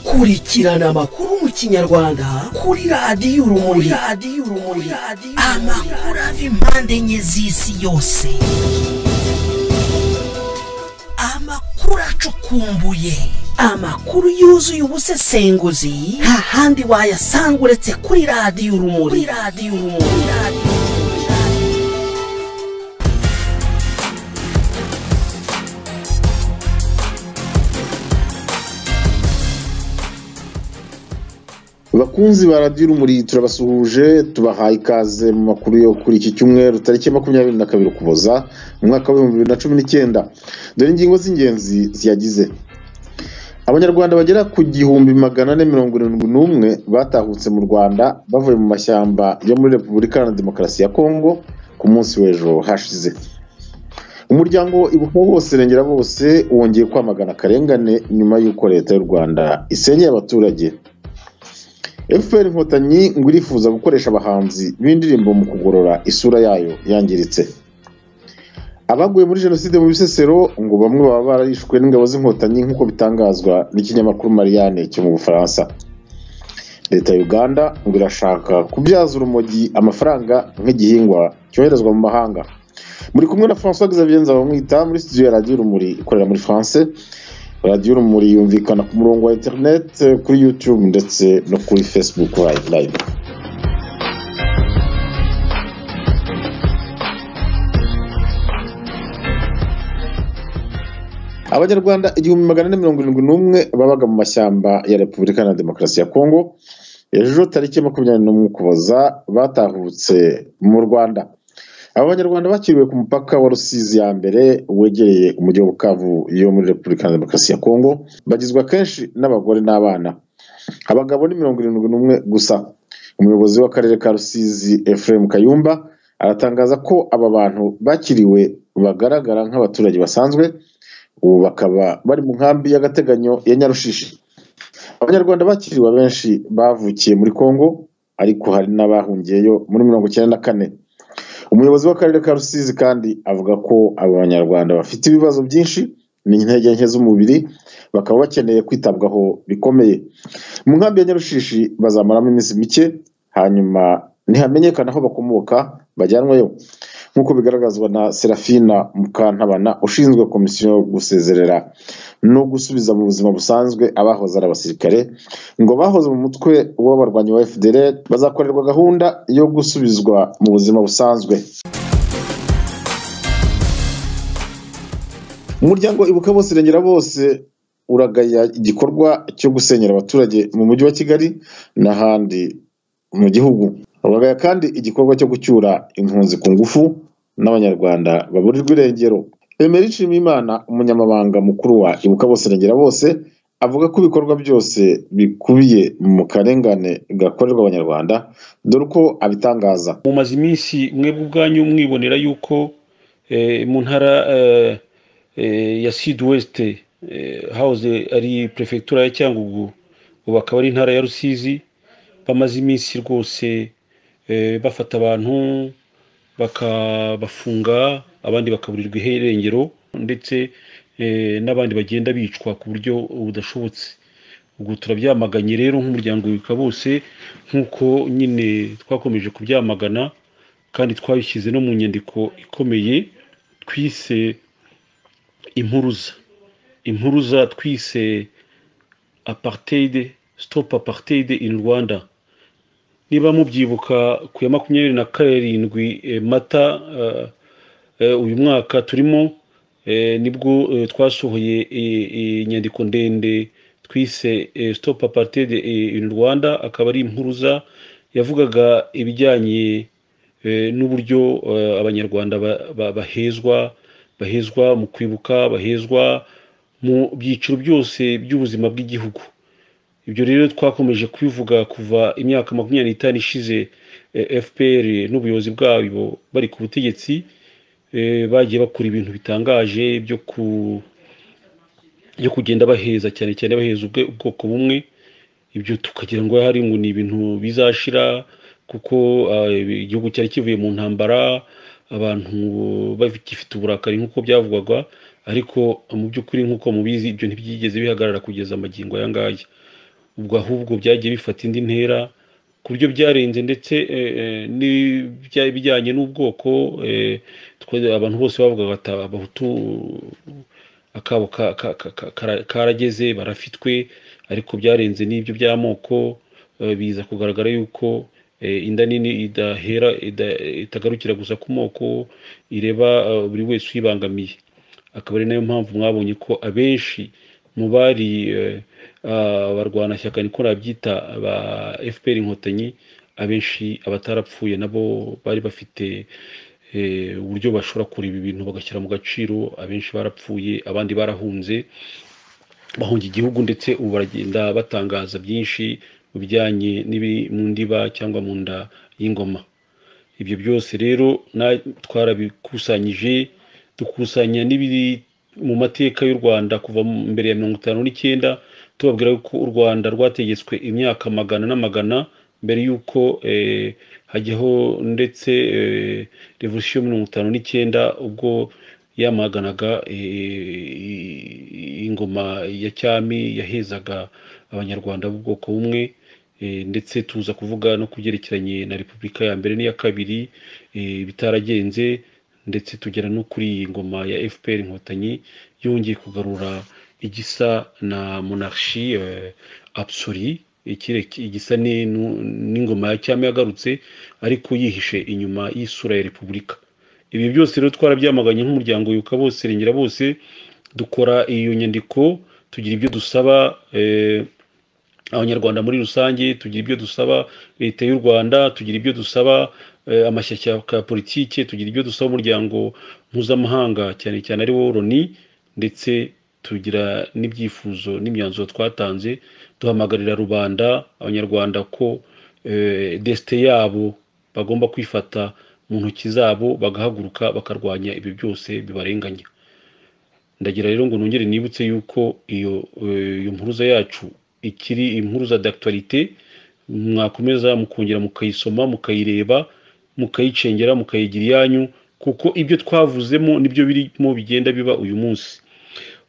kurikirana amakuru mu kinyarwanda kuri radiyo urumuri radiyo urumuri amakuru ava impande enye z'isi yose amakuru acukumbuye amakuru yuzuye ubusesenguzi nta handi wayasanga uretse kuri radiyo urumuri kuri radiyo urumuri radiyo urumuri bakunzi ba radiyo urumuri turabasuhuje tubahaye ikaze mu makuru yo kuri iki cyumweru tariki makumyabiri na kabiri ukuboza mu mwaka w'ibihumbi bibiri na cumi n'icyenda dore ingingo z'ingenzi ziyagize abanyarwanda bagera ku gihumbi magana ane mirongo irindwi n'umwe batahutse mu rwanda bavuye mu mashyamba yo muri repubulika iharanira demokarasi ya kongo ku munsi w'ejo hashize umuryango ibuka bose irengera bose wongeye kwamagana akarengane nyuma y'uko leta y'u rwanda isenyeye abaturage fpr inkotanyi ngo irifuza gukoresha abahanzi b'indirimbo mu kugorora isura yayo yangiritse abaguye muri jenoside mu bisesero ngo bamwe baba bararishwe n'ingabo z'inkotanyi nk'uko bitangazwa n'ikinyamakuru marianne cyo mu bufaransa leta ya uganda ngo irashaka kubyaza urumogi amafaranga nk'igihingwa cyoherezwa mu mahanga muri kumwe na francois xavier nzabamwita muri studio ya radiyo urumuri ikorera muri france radiyo urumuri yumvikana ku murongo wa interineti kuri yutube ndetse no kuri fesibuku live abanyarwanda igihumbi magana ane mirongo irindwi n'umwe babaga mu mashyamba ya repubulika iharanira demokarasi ya kongo ejo tariki makumyabiri n'umwe ukuboza batahutse mu rwanda aba banyarwanda bakiriwe ku mupaka wa rusizi ya mbere wegereye umujyi wa bukavu yo muri repubulika ya demokarasi ya kongo bagizwe kenshi n'abagore n'abana abagabo ni mirongo irindwi n'umwe gusa umuyobozi w'akarere ka rusizi efuremu kayumba aratangaza ko aba bantu bakiriwe bagaragara nk'abaturage basanzwe ubu bakaba bari mu nkambi y'agateganyo ya nyarushishi abanyarwanda bakiriwe abenshi bavukiye muri kongo ariko hari n'abahungiyeyo muri mirongo icyenda na kane umuyobozi w'akarere ka rusizi kandi avuga ko abo banyarwanda bafite ibibazo byinshi n'intege nke z'umubiri bakaba bakeneye kwitabwaho bikomeye mu nkambi ya nyarushishi bazamaramo iminsi mike hanyuma ntihamenyekana aho bakomoka bajyanwayo nk'uko bigaragazwa na serafina mukantabana ushinzwe komisiyo yo gusezerera no gusubiza mu buzima busanzwe abahoze ari abasirikare ngo abahoze mu mutwe w'abarwanyi wa fdr bazakorerwa gahunda yo gusubizwa mu buzima busanzwe umuryango ibuka bose irengera bose uragaya igikorwa cyo gusenyera abaturage mu mujyi wa kigali n'ahandi mu gihugu uragaya kandi igikorwa cyo gucyura impunzi ku ngufu n'abanyarwanda baburirwa irengero emeri nshimiyimana umunyamabanga mukuru wa ibuka bose irengera bose avuga ko ibikorwa byose bikubiye mu karengane gakorerwa abanyarwanda dore uko abitangaza mumaze iminsi mwebwe ubwanyu mwibonera yuko eh, mu ntara eh, eh, ya sud-west eh, house ari prefectura ya cyangugu ubu akaba ari intara ya rusizi bamaze iminsi rwose eh, bafata abantu bakabafunga abandi bakaburirwa iherengero ndetse eh, n'abandi bagenda bicwa ku buryo budashobotse ubwo turabyamaganye rero nk'umuryango wibuka bose nk'uko nyine twakomeje kubyamagana kandi twabishyize no mu nyandiko ikomeye twise impuruza impuruza twise apartheid stop apartheid in rwanda niba mubyibuka ku ya makumyabiri na karindwi eh, mata eh, eh, uyu mwaka turimo eh, nibwo eh, twasohoye eh, eh, inyandiko ndende twise eh, stop apartheid eh, in rwanda akaba ari impuruza yavugaga ibijyanye eh, n'uburyo eh, abanyarwanda ba- ba- bahezwa bahezwa mu kwibuka bahezwa mu byiciro byose by'ubuzima bw'igihugu ibyo rero twakomeje kubivuga kuva imyaka makumyabiri n'itanu ishize eh, fpr n'ubuyobozi bwabo bari ku butegetsi eh, bagiye bakora ibintu bitangaje byo ku byo kugenda baheza cyane cyane baheza ubwe- ubwoko bumwe ibyo tukagira ngo hari ngo ni ibintu bizashira kuko ah, igihugu cyari kivuye mu ntambara abantu bagifite uburakari nk'uko byavugwaga ariko mu by'ukuri nk'uko mubizi ibyo ntibyigeze bihagarara kugeza magingo aya ngaya ubwo ahubwo byagiye bifata indi ntera ku buryo byarenze ndetse n'ibijyanye n'ubwoko abantu bose bavugaga bati abahutu akabo karageze barafitwe ariko byarenze n'ibyo by'amoko biza kugaragara yuko inda nini idahera itagarukira gusa ku moko ireba buri wese uyibangamiye akaba ari nayo mpamvu mwabonye ko abenshi mu bari abarwanashyaka niko nabyita ba fpr inkotanyi abenshi abatarapfuye nabo bari bafite uburyo bashobora kureba ibintu bagashyira mu gaciro abenshi barapfuye abandi barahunze bahunga igihugu ndetse ubu baragenda batangaza byinshi mu bijyanye mu ndiba cyangwa mu nda y'ingoma ibyo byose rero twarabikusanyije dukusanya n'ibiri mu mateka y'u rwanda kuva mbere ya mirongo itanu n'icyenda tubabwira ko u rwanda rwategetswe imyaka magana n'amagana mbere y'uko hajyaho ndetse revolisiyo mirongo itanu n'icyenda ubwo yamaganaga ingoma ya cyami yahezaga abanyarwanda b'ubwoko bumwe ndetse tuza kuvuga no kubyerekeranye na repubulika ya mbere n'iya kabiri bitaragenze ndetse tugera no kuri iyi ngoma ya fpr inkotanyi yongeye kugarura igisa na monarchi absuri igisa n'ingoma ya cyami yagarutse ariko yihishe inyuma y'isura ya repubulika ibi byose rero twarabyamaganye nk'umuryango yuka bose rengera bose dukora iyo nyandiko tugira ibyo dusaba abanyarwanda muri rusange tugira ibyo dusaba leta y'u rwanda tugira ibyo dusaba amashyaka ya politiki tugira ibyo dusaba umuryango mpuzamahanga cyane cyane ari wo loni ndetse tugira n'ibyifuzo n'imyanzuro twatanze duhamagarira rubanda abanyarwanda ko desite yabo bagomba kwifata mu ntoki zabo bagahaguruka bakarwanya ibyo byose bibarenganya ndagira rero ngo nongere nibutse yuko iyo iyo mpuruza yacu ikiri impuruza d'actualité mwakomeza mukongera mukayisoma mukayireba mukayicengera mukayigira iyanyu kuko ibyo twavuzemo nibyo birimo bigenda biba uyu munsi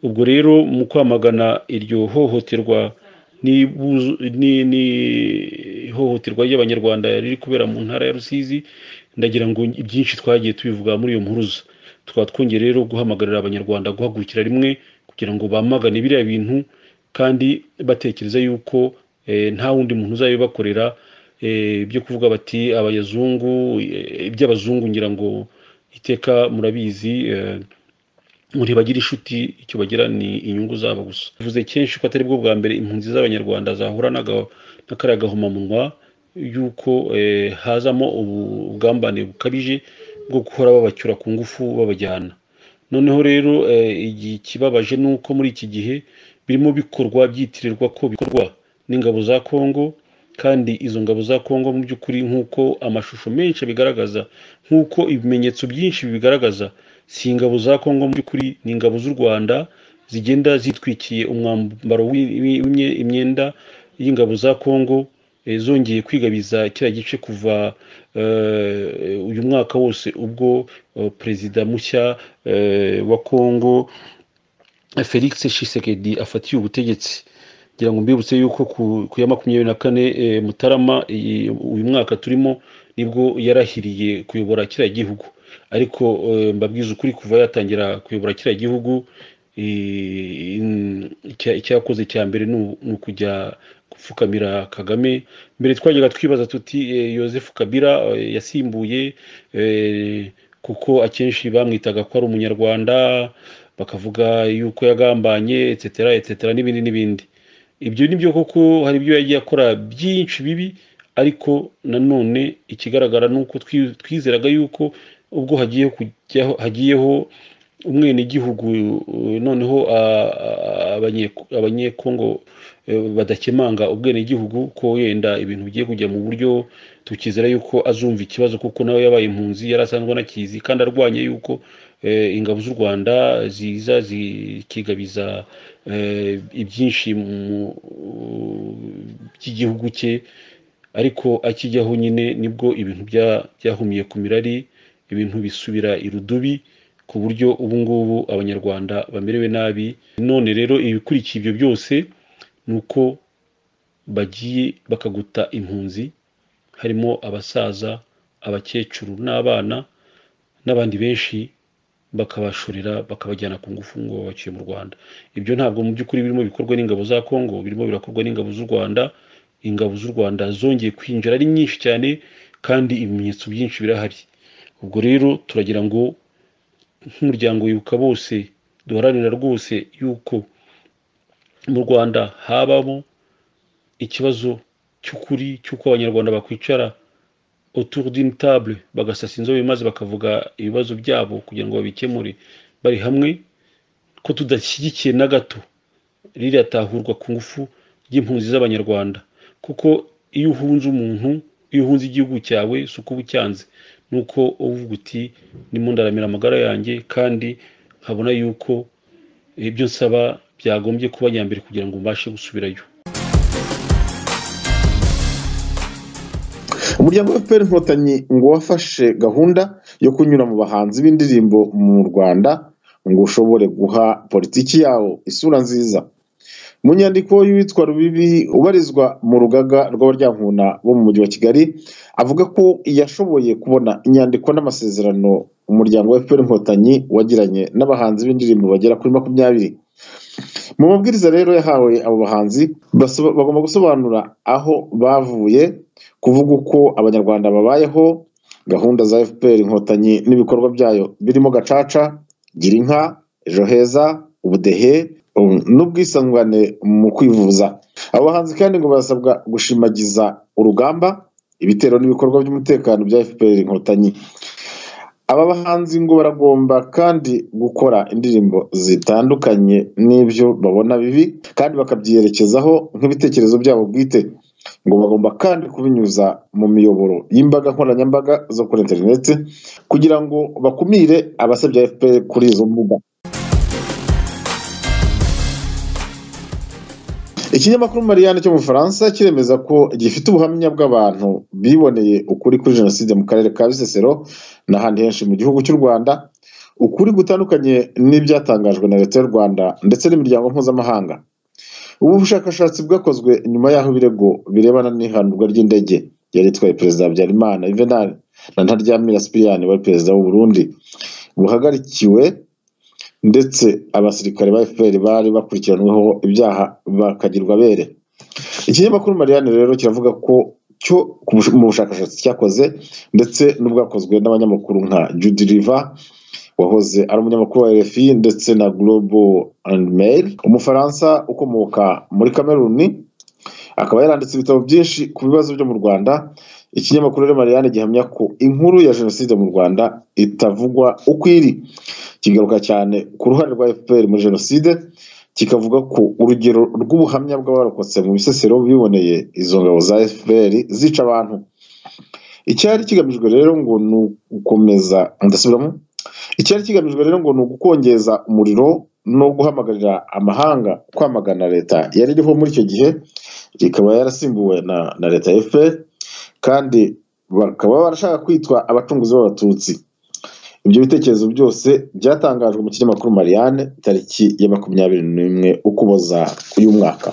ubwo rero mu kwamagana iryo hohoterwa n'ihohoterwa ry'abanyarwanda riri kubera mu ntara ya rusizi ndagira ngo byinshi twagiye tubivuga muri iyo mpuruza tukaba twongeye rero guhamagarira abanyarwanda guhagurukira rimwe kugira ngo bamagane biriya bintu kandi batekereza yuko nta wundi muntu uzabibakorera byo kuvuga bati abayazungu iby'abazungu ngira ngo iteka murabizi ntibagira inshuti icyo bagira ni inyungu zabo gusa bivuze kenshi ko atari bwo bwa mbere impunzi z'abanyarwanda zahura n'akariya gahomamunwa y'uko hazamo ubugambane bukabije bwo guhora babacyura ku ngufu babajyana noneho rero ikibabaje ni uko muri iki gihe birimo bikorwa byitirirwa ko bikorwa n'ingabo za kongo kandi izo ngabo za kongo mu by'ukuri nk'uko amashusho menshi abigaragaza nk'uko ibimenyetso byinshi bibigaragaza si ingabo za kongo mu by'ukuri ni ingabo z'u rwanda zigenda zitwikiye umwambaro imyenda y'ingabo za kongo zongeye kwigabiza kiriya gice kuva uyu mwaka wose ubwo perezida mushya wa kongo felix shisekedi afatiye ubutegetsi kugira ngo mbibutse yuko ku ya makumyabiri na kane mutarama uyu mwaka turimo nibwo yarahiriye kuyobora kiriya gihugu ariko mbabwiza ukuri kuva yatangira kuyobora kiriya gihugu icyakoze cya mbere ni ukujya gupfukamira kagame mbere twajyaga twibaza tuti yosefu kabira yasimbuye kuko akenshi bamwitaga ko ari umunyarwanda bakavuga yuko yagambanye etsetera etsetera n'ibindi n'ibindi ibyo ni byo koko hari ibyo yagiye akora byinshi bibi ariko nanone ikigaragara ni uko twizeraga yuko ubwo hagiye hagiyeho umwenegihugu noneho abanyekongo badakemanga ubwenegihugu ko wenda ibintu bigiye kujya mu buryo tukizera yuko azumva ikibazo kuko nawe yabaye impunzi yari asanzwe anakizi kandi arwanya yuko ingabo z'u rwanda ziza zikigabiza ibyinshi by'igihugu cye ariko akijyaho nyine nibwo ibintu byahumiye ku mirari ibintu bisubira irudubi ku buryo ubu ngubu abanyarwanda bamerewe nabi none rero ibikurikiye ibyo byose ni uko bagiye bakaguta impunzi harimo abasaza abakecuru n'abana n'abandi benshi bakabashorera bakabajyana ku ngufu ngo babaciye mu rwanda ibyo ntabwo mu by'ukuri birimo bikorwa n'ingabo za kongo birimo birakorwa n'ingabo z'u rwanda ingabo z'u rwanda zongeye kwinjira ari nyinshi cyane kandi ibimenyetso byinshi birahari ubwo rero turagira ngo nk'umuryango wibuka bose duharanira rwose yuko mu rwanda habamo ikibazo cy'ukuri cy'uko abanyarwanda bakwicara autour d'une table bagasasa inzobe maze bakavuga ibibazo byabo kugira ngo babikemure bari hamwe ko tudashyigikiye na gato ririya tahurwa ku ngufu ry'impunzi z'abanyarwanda kuko iyo uhunze umuntu iyo uhunze igihugu cyawe si uko uba ucyanze ni uko uvuga uti ndimo ndaramira amagara yanjye kandi nkabona yuko ibyo nsaba byagombye kuba nyambere kugira ngo mbashe gusubirayo umuryango wa fpr inkotanyi ngo wafashe gahunda yo kunyura mu bahanzi b'indirimbo mu rwanda ngo ushobore guha politiki yawo isura nziza mu nyandiko y'uwitwa rubibi ubarizwa mu rugaga rw'abaryankuna bo mu mujyi wa kigali avuga ko yashoboye kubona inyandiko n'amasezerano umuryango wa fpr inkotanyi wagiranye n'abahanzi b'indirimbo bagera kuri makumyabiri mu mabwiriza rero yahawe abo bahanzi bagomba gusobanura aho bavuye kuvuga uko abanyarwanda babayeho gahunda za fpr inkotanyi n'ibikorwa byayo birimo gacaca gira inka ejo heza ubudehe n'ubwisungane mu kwivuza abo bahanzi kandi ngo barasabwa gushimagiza urugamba ibitero n'ibikorwa by'umutekano bya fpr inkotanyi aba bahanzi ngo baragomba kandi gukora indirimbo zitandukanye n'ibyo babona bibi kandi bakabyerekezaho nk'ibitekerezo byabo bwite ngo bagomba kandi kubinyuza mu miyoboro y'imbaga nkoranyambaga zo kuri interineti kugira ngo bakumire abasabye fpr kuri izo mbuga ikinyamakuru mariyanne cyo mu bufaransa kiremeza ko gifite ubuhamya bw'abantu biboneye ukuri kuri jenoside mu karere ka bisesero n'ahandi henshi mu gihugu cy'u rwanda ukuri gutandukanye n'ibyatangajwe na leta y'u rwanda ndetse n'imiryango mpuzamahanga ubu bushakashatsi bwakozwe nyuma y'aho ibirego birebana n'ihanurwa ry'indege yari itwaye perezida habyarimana yuvenal na ntaryamira sipiriyani wari perezida w'u burundi buhagarikiwe ndetse abasirikare ba fpr bari bakurikiranweho ibyaha bakagirwa bere ikinyamakuru marianne rero kiravuga ko cyo mu bushakashatsi cyakoze ndetse n'ubwakozwe n'abanyamakuru nka judy river wahoze ari umunyamakuru wa rfi ndetse na global and mail umufaransa ukomoka muri kameruni akaba yaranditse ibitabo byinshi ku bibazo byo mu rwanda ikinyamakuru rero marianne gihamya ko inkuru ya jenoside mu rwanda itavugwa uko iri kigaruka cyane ku ruhare rwa fpr muri jenoside kikavuga ko urugero rw'ubuhamya bw'abarokotse mu bisesero biboneye izo ngabo za fpr zica abantu icyari kigamijwe rero ngo ni ugukomeza ndasubiramo icyari kigamijwe rero ngo ni ugukongeza umuriro no guhamagarira amahanga kwamagana leta yari iriho muri icyo gihe ikaba yarasimbuwe na, na leta ya fpr kandi bakaba barashaka kwitwa abacunguzi b'abatutsi ibyo bitekerezo byose byatangajwe mu kinyamakuru marianne tariki ya makumyabiri n'imwe ukuboza uyu mwaka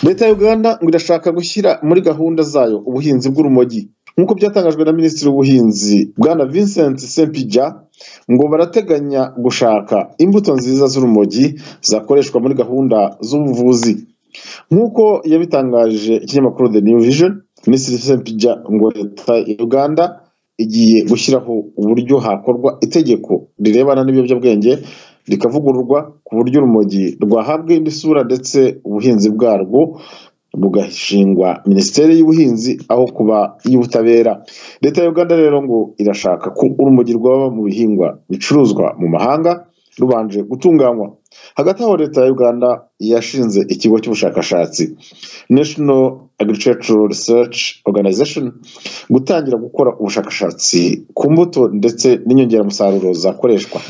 leta ya uganda ngo irashaka gushyira muri gahunda zayo ubuhinzi bw'urumogi nk'uko byatangajwe na minisitiri w'ubuhinzi bwana vincent sempijya ngo barateganya gushaka imbuto nziza z'urumogi zakoreshwa muri gahunda z'ubuvuzi nk'uko yabitangaje ikinyamakuru the new vision minisitiri sempijya ngo leta ya uganda igiye gushyiraho uburyo hakorwa itegeko rirebana n'ibiyobyabwenge rikavugururwa ku buryo urumogi rwahabwa indi sura ndetse ubuhinzi bwarwo bugashingwa minisiteri y'ubuhinzi aho kuba iy'ubutabera leta ya uganda rero ngo irashaka ko urumogi rwaba mu bihingwa bicuruzwa mu mahanga rubanje gutunganywa hagati aho leta ya uganda yashinze ikigo cy'ubushakashatsi national agricultural research organization gutangira gukora ubushakashatsi ku mbuto ndetse n'inyongeramusaruro zakoreshwa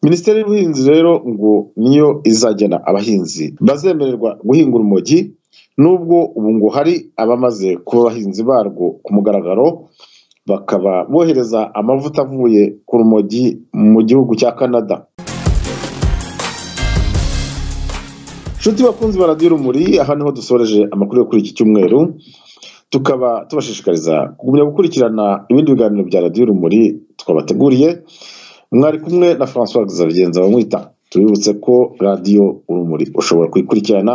minisiteri y'ubuhinzi rero ngo niyo izagena abahinzi bazemererwa guhinga urumogi nubwo ubu ngo hari abamaze kuba abahinzi barwo ku mugaragaro bakaba bohereza amavuta avuye ku rumogi mu gihugu cya canada inshuti bakunzi ba radiyo rumuri aha niho dusoreje amakuru yo kuri iki cyumweru tukaba tubashishikariza kugumya gukurikirana ibindi biganiro bya radiyo rumuri twabateguriye mwari kumwe na francois zabigenza bamwita tubibutse ko radiyo urumuri ushobora kuyikurikirana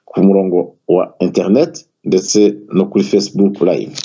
ku murongo wa interineti ndetse no kuri fesibuku layive